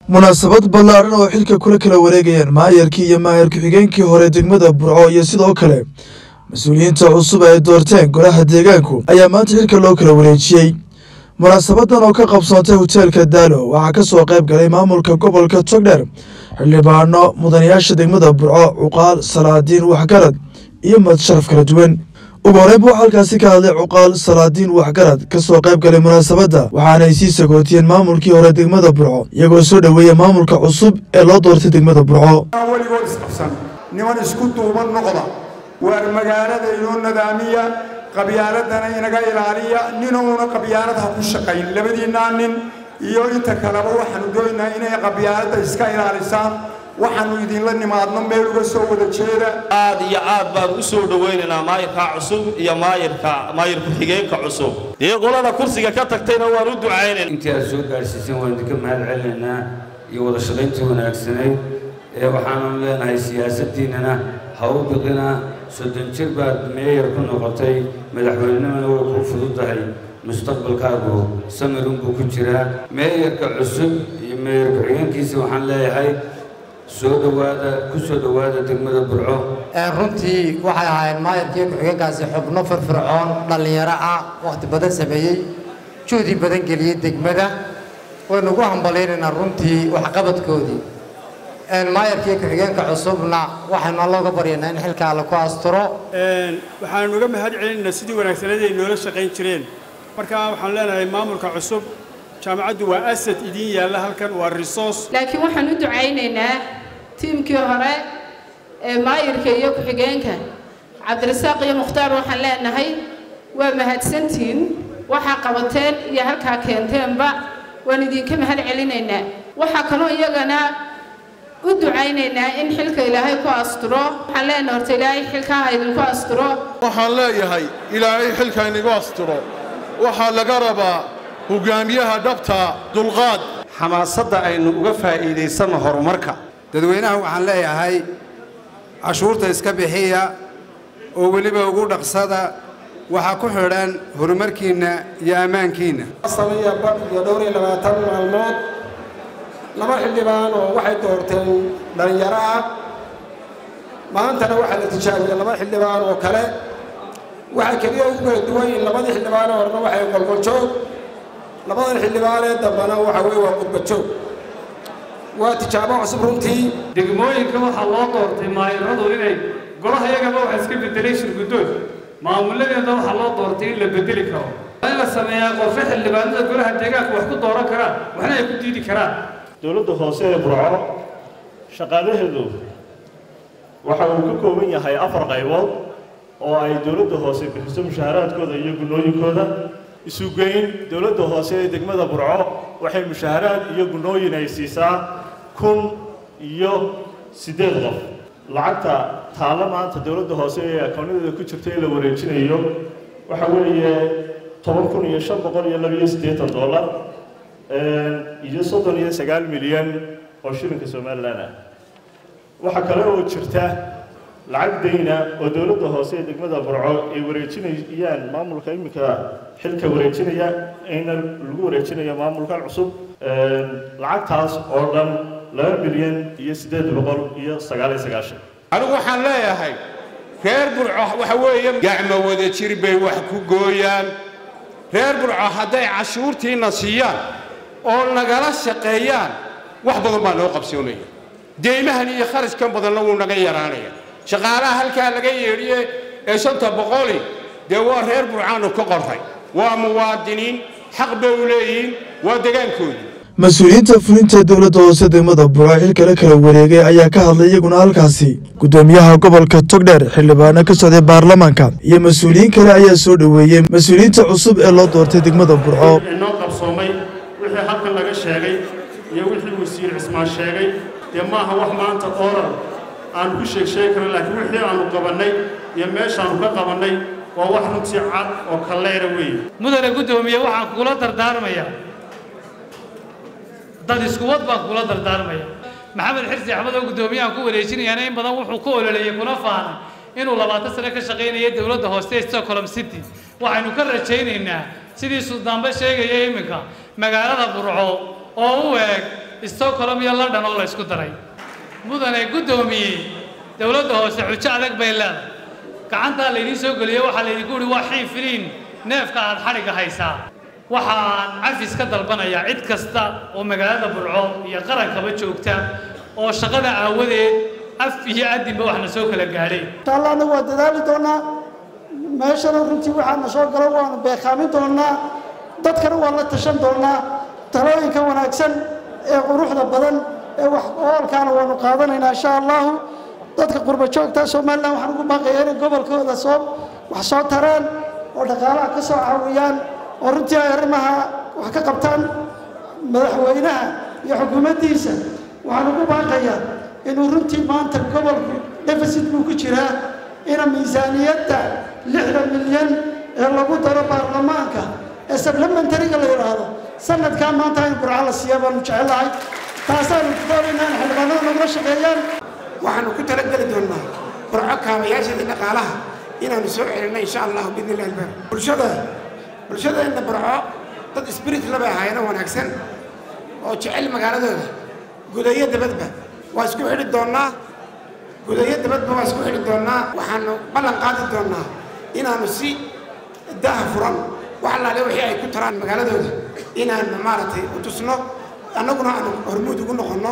munaasabad ballaaran oo xilka kula kala wareegayaan maayarkii iyo maayar ku-xigeenkii hore degmada burco iyo sidoo kale mas-uuliyiinta cusub ay doorteen golaha deegaanku ayaa maanta xilka loo kala wareejiyey munaasabadan oo ka qabsoontay hoteelka daalo waxaa ka soo qayb galay maamulka gobolka togdheer xildhibaano mudanayaasha degmada burco cuqaal salaadiin waxgarad iyo madsharaf kala duwan ugu horeynba waxaa halkaasi ka hadlay cuqaal salaadiin waxgarad ka soo qayb galay munaasabadda waxaanay sii sagootiyeen maamulkii hore degmada burco iyagoo soo dhoweeya maamulka cusub ee loo doortay degmada burco weligood isqabsan niman isku duuban noqda waar magaalada inoo nadaamiya qabyaaladana inaga ilaaliya ninuuna qabyaalad ha ku shaqayn labadiinnaa nin iyo inta kaleba waxaanu doonaynaa inay qabyaaladda iska ilaalisaan waxaanu idinla nimaadno meel uga soo wada jeeda aad iyo aad baan u soo dhowaynaynaa maayirka cusub iyo maayirka maayir ku-xigeenka cusub dee qolada kursiga ka tagtayna waan u ducaynayna intii aad soo gaarsiiseen waan idinka mahad celinaynaa iyo wada shaqayntii wanaagsanayd ee waxaanu leenahay siyaasaddiinnana ha u biqina soddon jir baad meeyar ku noqotay madaxweynenimana way ku fududahay mustaqbalkaagu samirun buu ku jiraa meeyarka cusub iyo meeyar ku-xigeenkiisa waxaan leeyahay soo dhowaada ku soo dhowaada degmada burco runtii waxay ahaayeen maayarkii ku-xigeenkaasi xubno firfircoon dhallinyaro ah wakhti badan sameeyey juhdi badan geliyey degmada waynu ugu hambalaynaynaa runtii waxqabadkoodii maayarkii ku-xigeenka cusubna waxaynu allooga baryaynaa in xilka alle ku asturo waxaanu uga mahad celinaynaa sidii wanaagsaneed ay noola shaqayn jireen marka waxaan leenahay maamulka cusub jaamacaddu waa asad idiin yaalla halkan waa resource laakiin waxaan u ducaynaynaa tiimkii hore ee maayirka iyo ku-xigeenka cabdirasaaq iyo mukhtaar waxaan leenahay waa mahadsantiin waxaa qabateen iyo halkaa keenteenba waan idinka mahad celinaynaa waxaa kaloo iyagana u ducaynaynaa in xilka ilaahay ku asturo waxaan leenahay horta ilaahay xilkaa ha idinku asturo waxaan leeyahay ilaahay xilka inigu asturo waxaa laga rabaa hogaamiyaha dhabta dulqaad xamaasadda aynu uga faa'iidaysanno horumarka dadweynaha waxaan leeyahay cashuurta iska bixiya oo weliba ugu dhaqsada waxaa ku xidhan horumarkiinna iyo ammaankiinna sameeya badh iyo dhowr iyo labaatan maalmood laba xildhibaan oo waxay doorteen dhallinyaro ah maantana waxaa la tijaabiyey laba xildhibaan oo kale waxaa keliya ugu kala duwan yihin labadii xildhibaan horena waxay qolqoljoog labadan xildhibaanee dambana waxa weye waa qudbajoog waa tijaabo cusub runtii degmooyinka waxaa loo doortay maayiradu inay golaha iyagaba waxa iska bedelay shirgudood maamuladeeda waxaa loo doortay in la bedeli karo in la sameeyaa qorshe xildhibaanada golaha deegaanka wax ku dooran karaan waxna ay ku diidi karaan dowladda hoose ee burco shaqaalaheedu waxa uu ka kooban yahay afar qaybood oo ay dowladda hoose bixiso mushaaharaadkooda iyo gunnooyinkooda isugeyn dowladda hoose ee degmada burco waxay mushaaharaad iyo gunnooyin ay siisaa kun iyo siddeed qof lacagta taalla maanta dowladda hoose ee akoonadeeda ku jirta ee la wareejinayo waxa weeye toban kun iyo shan boqol iyo labiyo siddeetan dollar iyo soddon iyo sagaal milyan oo shilinka somalilan ah waxaa kale oo jirta lacag dayna oo dowladda hoose ee degmada burco ay wareejinayaan maamulka iminka xilka wareejinaya ayna lagu wareejinayo maamulkan cusub lacagtaas oo dhan laba milyan iyo siddeed boqol iyo sagaal iyo sagaashan anigu waxaan leeyahay reer burco waxa weeye gacmo wada jir bay wax ku gooyaan reer burco hadday cashuurtiina siiyaan oo nagala shaqeeyaan wax badan baa noo qabsoonaya deymahan iyo kharashkan badanna wuu naga yaraanaya shaqaalaha halkaa laga yeedhiye ee shanta boqoli dee waa reer burcaanu ka qorray waa muwaadiniin xaq bay u leeyihiin waa degaankoodii mas-uuliyiinta fulinta dowladda hoose degmada burco xilkala kala wareegay ayaa ka hadlay iyaguna halkaasi guddoomiyaha gobolka togdheer xildhibaano ka socday baarlamaanka iyo mas-uuliyiin kale ayaa soo dhoweeyey mas-uuliyiinta cusub ee loo doortay degmada burco inoo qabsoomay wixii halkan laga sheegay iyo wixii wasiir cismaan sheegay dee maaha wax maanta oral aanu ku sheeg sheegi karan laakiin wixii aanu qabannay iyo meeshaannu ka qabannay waa wax runtii cad oo kalleera weeye mudane guddoomiye waxaan kugula dardaarmayaa dad iskuwad baan kugula dardaarmaya maxamed xirsi axmed oo guddoomiyahan ku wareejinayaana in badan wuxuu ku ololeeyey kuna faanay inuu labaatan sano ka shaqaynaya dowladda hoose ee stockholm city waxaynu ka rajaynaynaa sidii suldaanba sheegaya iminka magaalada burco oo u eeg stockholm iyo london oo la isku daray mudane guddoomiyey dowladda hoose xujo adag bay leedahay gacantaa laydiin soo geliyey waxaa laydinku uhi waa xiifiliin neefka aad xadhigga haysaa waxaan cafis ka dalbanayaa cid kasta oo magaalada burco iyo qarankaba joogta oo shaqada aawadeed af iyo adinba waxna soo kala gaadheen insha allah anagu waa dadaali doonaa meeshana runtii waxaana soo galo waanu beekaamin doonaa dadkana waan la tashan doonaa talooyinka wanaagsan ee quruxda badan ee wax oolkaana waanu qaadanaynaa insha allahu dadka qurba joogta somalilan waxaan ugu baaqayaa inay gobolkooda soo wax soo tareen oo dhaqaalaha ka soo caawiyaan oo runtii ay arrimaha wax ka qabtaan madaxweynaha iyo xukuumaddiisa waxaan ugu baaqayaa inuu runtii maanta gobolku deficit buu ku jiraa ina miisaaniyadda lixda milyan ee lagu daro baarlamaanka ee supplementariga la yidhaahdo sanadkaa maanta in burco la siiya baanu jecelahay taasaanu doonaynaa in xildhibaanada nagula shaqeeyaan waxaanu ku talageli doonnaa burco kaabayaashada dhaqaalaha inaanu soo celinno insha allahu biidni illahi albar bulshada bulshadeenna burco dad spirit labay ahaayeen oo wanaagsan oo jecel magaaladooda gudayo dabadba waa isku xidhi doonnaa gudayo dabadba waa isku xidhi doonnaa waxaanu ballan qaadi doonnaa inaanu si daha furan wax allaale wixii ay ku taraan magaaladooda inaanu maaragtay u tusno annaguna aanu hormuud ugu noqonno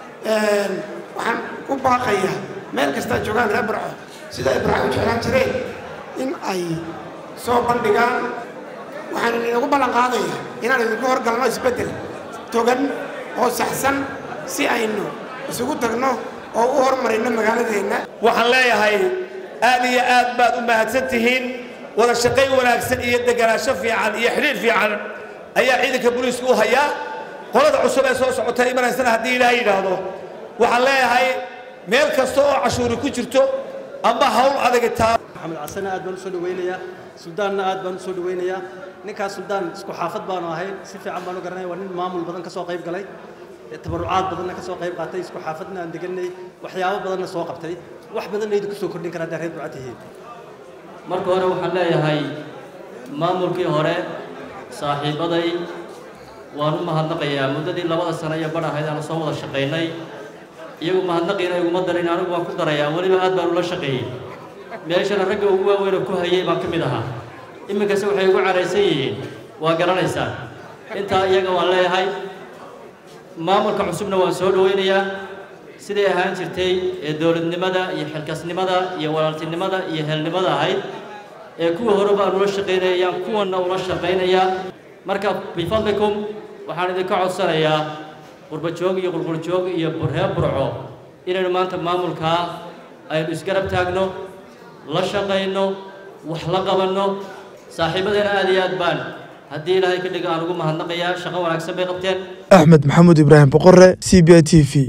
waxaan u baaqayaa meel kastaa joogaan reer burco sida ay burco u jeclaan jireen in ay soo bandhigaan waxaan inagu ballan qaadayaa inaan idinku horgalno isbeddel togan oo saxsan si aynu isugu tagno oo u horumarino magaaladeenna waxaan leeyahay aad iyo aad baad u mahadsan tihiin wada shaqayn wanaagsan iyo deganaansho fiican iyo xidhiir fiican ayaa ciidanka booliisku u hayaa qolada cusub ee soo socota imanaysana haddii ilaahay yidhaahdo waxaan leeyahay meel kasta oo cashuuri ku jirto amba hawl adagitaa maxamed casane aad baan u soo dhawaynayaa suldaanna aad baan u soo dhawaynayaa ninkaas suldaan isku xaafad baanu ahay si fiican baan u garanaya waa nin maamul badan ka soo qayb galay tabarucaad badanna ka soo qayb qaatay isku xaafadna aan deganay waxyaabo badanna soo qabtay wax badanna idinku soo kordhin karaa haddaa reer burca tihiin marka hore waxaan leeyahay maamulkii hore saaxiibaday waan u mahadnaqayaa muddadii labada sano iyo badh ahayd aanu soo wada shaqaynay iyagu mahadnaqiina iguma darin anigu waan ku darayaa weliba aad baan ula shaqeeyey meeshana ragga ugu waaweyn oo ku hayay baan ka mid ahaa iminkase waxay ugu caraysan yihiin waa garanaysaa intaa iyaga waan leeyahay maamulka cusubna waan soo dhawaynayaa siday ahaan jirtay ee dowladnimada iyo xilkasnimada iyo walaaltinimada iyo helnimada ahayd ee kuwa horeba aan ula shaqaynayaan kuwanna ula shaqaynayaa marka bifadlikum waxaan idinka codsanayaa qurbajoog iyo qulquljoog iyo burhee burco inaynu maanta maamulkaa aynu isgarab taagno la shaqayno wax la qabanno saaxiibadeena aad iyo aad baan haddii ilaahay ka dhiga aan ugu mahadnaqayaa shaqo wanaagsan bay qabteen axmed maxamuud ibraahim boqore c b i t v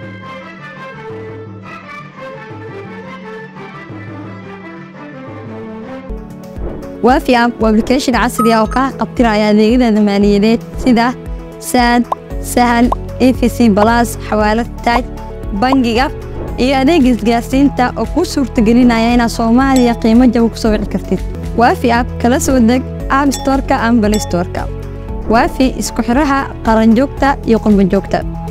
waafi app waa application casri ah oo kaa qabtiraya adeegyada maaliyadeed sida saad sahal efc balas xawaalad taaj bangiga iyo adeeg isgaarsiinta oo kuu suurtagelinaya inaad soomaaliya qiimo jaba ku soo wici kartid waafi app kala soo deg app storeka ama balistoreka waafi isku xiraha qaranjoogta iyo qurbanjoogta